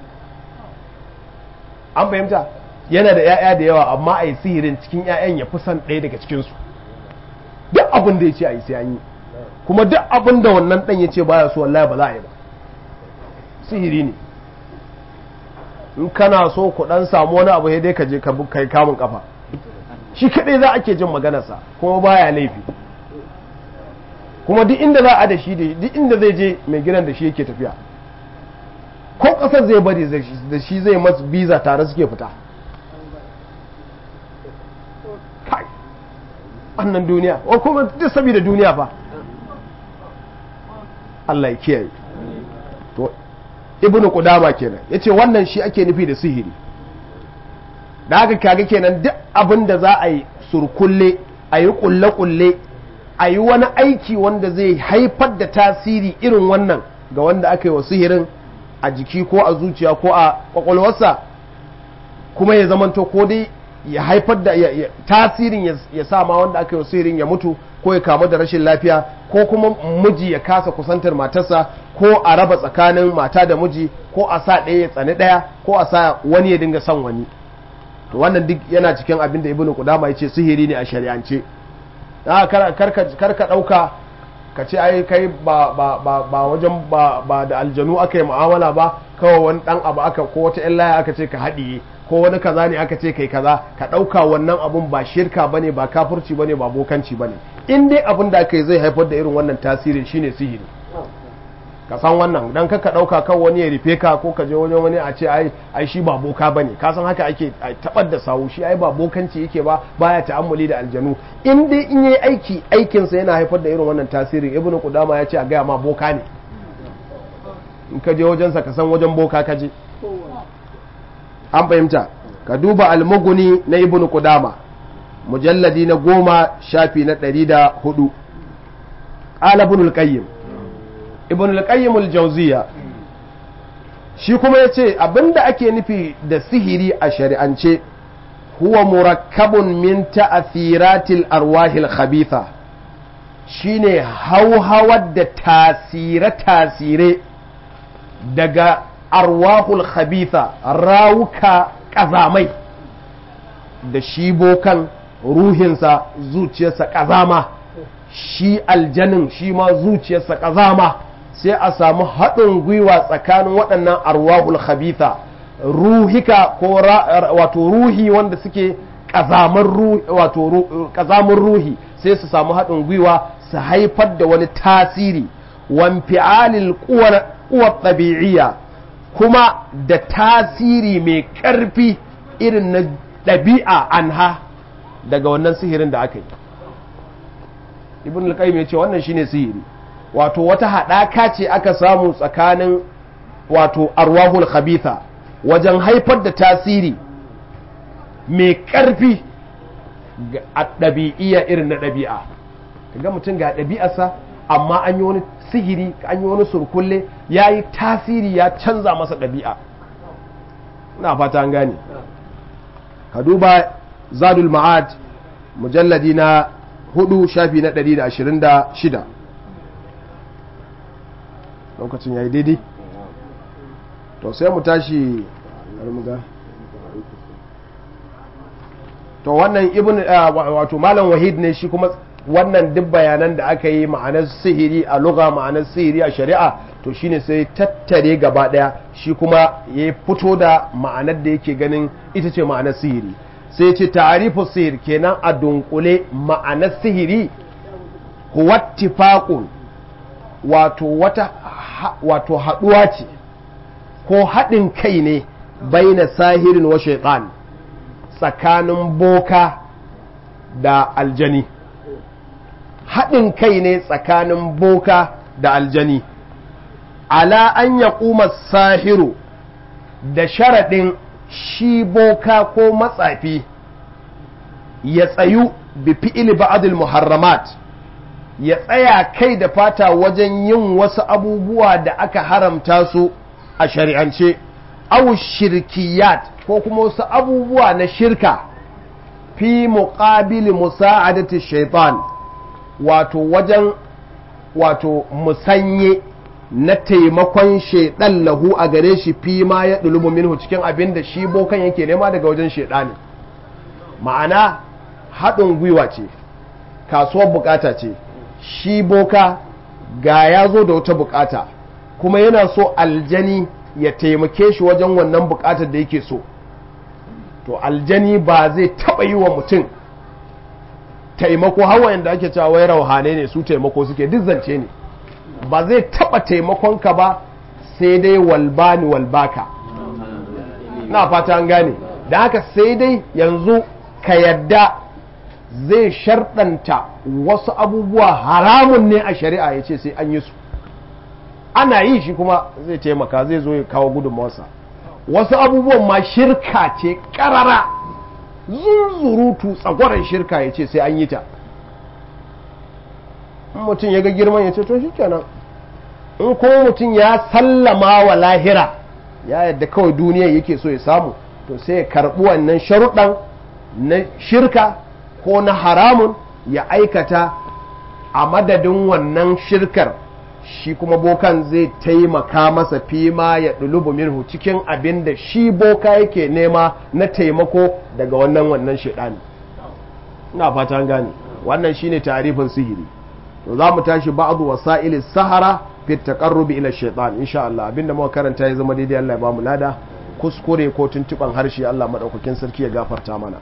an fahimta yana da 'ya'ya da yawa amma a yi sihirin cikin 'ya'yan ya fi son ɗaya daga cikinsu duk abin da ya ce a yi sai an yi kuma duk abin da wannan ɗan ya ce baya so wallahi ba za a yi ba sihiri ne in kana so ku ɗan samu wani abu dai ka je ka kai kamun kafa shi kaɗai za ake jin maganarsa kuma baya laifi kuma duk inda za a da shi duk inda zai je mai gidan da shi yake tafiya ko ƙasar zai bari da shi zai masu biza tare suke fita kai wannan duniya wa kuma duk saboda duniya fa Allah ya kiyaye to ibnu qudama kenan yace wannan shi ake nufi da sihiri da haka kaga kenan duk abin da za a yi surkulle a yi kulle-kulle a yi wani aiki wanda zai haifar da tasiri irin wannan ga wanda aka yi wa sihirin a jiki ko a zuciya ko a kwakwalwarsa kuma ya zamanto ko dai ya haifar da tasirin ya sa ma wanda aka yi wa sihirin ya mutu ko ya kamu da rashin lafiya ko kuma miji ya kasa kusantar matarsa ko a raba tsakanin mata da miji ko a sa ɗaya ya tsani ɗaya ko a sa wani ya dinga son wani to wannan duk yana cikin abin da ibnu qudama yace sihiri ne a shari'ance da karka dauka ka ce ai kai ba ba ba ba wajen ba ba da aljanu aka yi mu'amala ba kawai wani dan abu aka ko wata ƴan laya aka ce ka haɗiye ko wani kaza ne aka ce kai kaza ka dauka wannan abun ba shirka bane ba kafirci bane ba bokanci bane in dai abin da aka yi zai haifar da irin wannan tasirin shine sihiri ka san wannan dan ka dauka kan wani ya rufe ka ko ka je wajen wani a ce ai ai shi ba boka bane ka san haka ake tabar da sawu shi ai ba bokanci yake ba baya ta'ammuli da aljanu in dai in yayi aiki aikin sa yana haifar da irin wannan tasirin ibnu qudama ya ce a gaya ma boka ne in ka je wajen sa ka san wajen boka ka je an fahimta ka duba almuguni na ibnu qudama mujalladi na goma shafi na ɗari da hudu ƙala ibn al-qayyim ibn al-qayyim al-jawziya shi kuma yace abinda ake nufi da sihiri a shari'ance huwa murakkabun min ta'athiratil arwahil khabitha shine hauhawar da tasire-tasire daga arwahul khabitha rawuka kazamai da shi bokan ruhinsa zuciyarsa kazama shi aljanin shi ma zuciyarsa kazama sai a samu haɗin gwiwa tsakanin waɗannan arwahul khabitha ruhika ko wato ruhi wanda suke ƙazamin ruhi sai su samu haɗin gwiwa su haifar da wani tasiri wamfi'alil kuwar ɗabi'iyya kuma da tasiri mai ƙarfi irin na ɗabi'a anha daga wannan sihirin da aka yi ibn al-qayyim ya ce wannan shine sihiri wato wata haɗaka ce aka samu tsakanin wato arwahul khabitha wajen haifar da tasiri mai ƙarfi a ɗabi'iyya irin na ɗabi'a kaga mutum ga ɗabi'arsa amma an yi wani sihiri an yi wani surkulle ya yi tasiri ya canza masa ɗabi'a ina fata an gane ka duba zadul ma'ad mujalladi na hudu shafi na 126 lokacin ya yi daidai to sai mu tashi to wannan ibn wato malam wahid ne shi kuma wannan duk bayanan da aka yi ma'anar sihiri a lugha ma'anar sihiri a shari'a to shine sai tattare gaba daya shi kuma ya fito da ma'anar da yake ganin ita ce ma'anar sihiri sai ce ta'arifu sihir kenan a dunkule ma'anar sihiri huwa tifaqun wato wata wato haduwa ce ko haɗin kai ne baina sahirin wa shaitan tsakanin boka da aljani haɗin kai ne tsakanin boka da aljani ala an ya sahiru da sharaɗin shi boka ko matsafi ya tsayu bi fi'il ba'adul muharramat ya tsaya kai da fata wajen yin wasu abubuwa da aka haramta su a shari'ance aw shirkiyat ko kuma wasu abubuwa na shirka fi muqabili musa'adati shaitan wato wajen wato musanye na taimakon shaidan lahu a gare shi fi ma ya ɗulubu minhu cikin abin da shi bokan yake nema daga wajen shaidani ma'ana haɗin gwiwa ce kasuwar bukata ce shi boka ga ya zo da wata bukata kuma yana so aljani ya taimake shi wajen wannan bukatar da yake so to aljani ba zai taba yi wa mutum taimako hawa yadda ake cewa wai rauhane ne su taimako suke duk zance ne ba zai taba taimakonka ba sai dai walbani walbaka na fata an gane da haka sai dai yanzu ka yadda zai sharɗanta wasu abubuwa haramun ne a shari'a ya ce sai an yi su ana yi shi kuma zai taimaka zai zo ya kawo gudunmawarsa wasu abubuwan ma shirka ce ƙarara zunzurutu tsagwaron shirka ya ce sai an yi ta in mutum ya ga girman ya ce to shi kenan in kuma mutum ya sallama wa lahira ya yadda kawai duniya yake so ya samu to sai ya karɓi wannan sharuɗan na shirka ko na haramun ya aikata a madadin wannan shirkar shi kuma bokan zai taimaka masa fima ya ɗulubu minhu cikin abin da shi boka yake nema na taimako daga wannan wannan shaɗani ina fata gane wannan shine tarifin sihiri to za mu tashi ba'adu wasa'il sahara fi taqarrubi ila shaytan insha Allah abinda muka karanta ya zama daidai Allah ya ba mu lada kuskure ko tuntuban harshe Allah madaukakin sarki ya gafarta mana